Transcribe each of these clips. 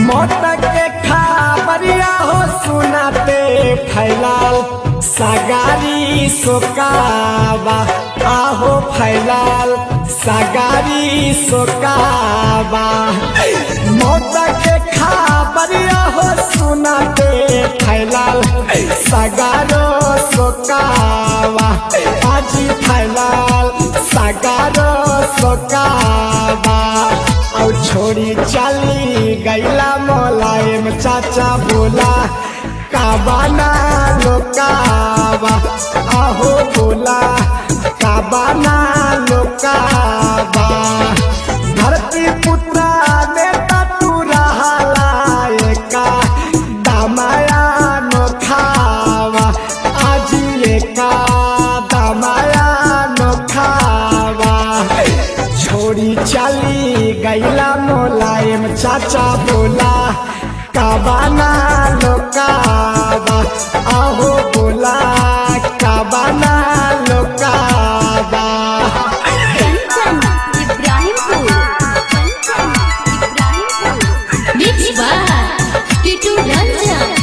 मौत के खबरिया हो सुनाते फैलाल सगारी सोकावा आहो फैलाल सगारी सोकावा मौत के खबरिया हो सुनाते फैलाल सगारो सोकावा आजी फैलाल सगारो सोकावा और छोड़ी चली गैला मोलायम चाचा बोला काबाना लोकावा आहो बोला काबाना लोकावा धरती पुत्रा नेता तू रहाला एका दामाया नो खावा आजी एका दामाया नो खावा छोड़ी चली गैला मोलायम चाचा बोला काबाना लोकाबा आहो बोला काबाना लोकाबा कंचन इब्राहिमपुर कंचन इब्राहिमपुर मिक्स बाय टिटू रंजन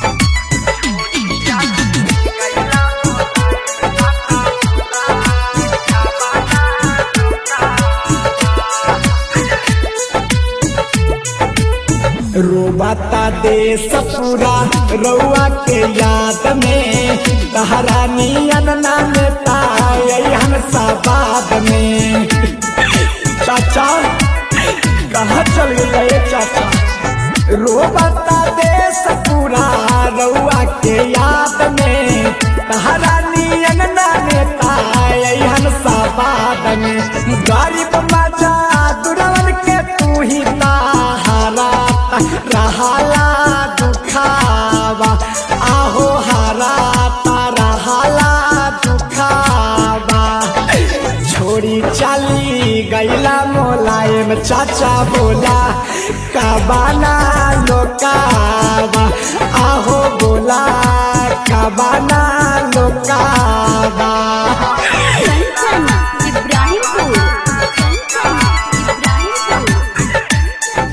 रोबाता देश पूरा रउआ के याद में तहरानियन नाम तायन साबाद में चाचा कहाँ चल गए चाचा रोबाता देश पूरा रउआ के याद में तहरानियन नाम तायन साबाद में गरीब मजा दुरवन के तू ही ताहारा रहाला दुखावा आहो हारा रहाला दुखावा छोड़ी चली गैला मोलायम चाचा बोला काबाना लोकावा आहो बोला काबाना लोकावा कंचन इब्राहिमपुर कंचन इब्राहिमपुर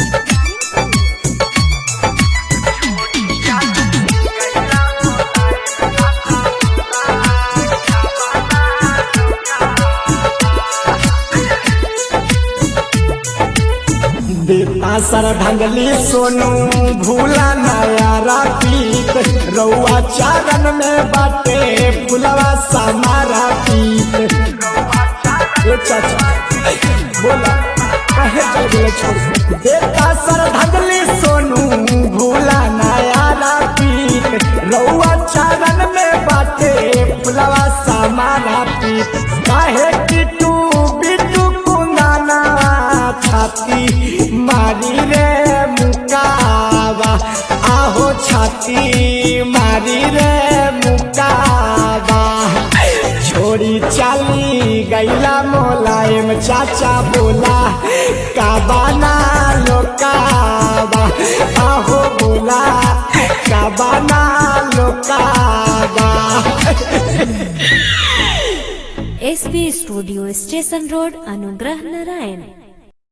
देता सर ढंगली सोनू भूला नया पीत रउआ चारण में बाटे फुलवा समारा पीत ए चाचा बोला कहे चल गेले छोड़ देता सर ढंगली सोनू भूला नया पीत रउआ चारण में बाटे फुलवा समारा पीत काहे किटू बिटू कुंदाना छाती मारी रे मुकावा आहो छाती मारी रे मुकावा छोड़ी चली गैला मोलायम चाचा बोला काबाना लोकावा आहो बोला काबाना लोकावा SB studio station road Anugrah Narayan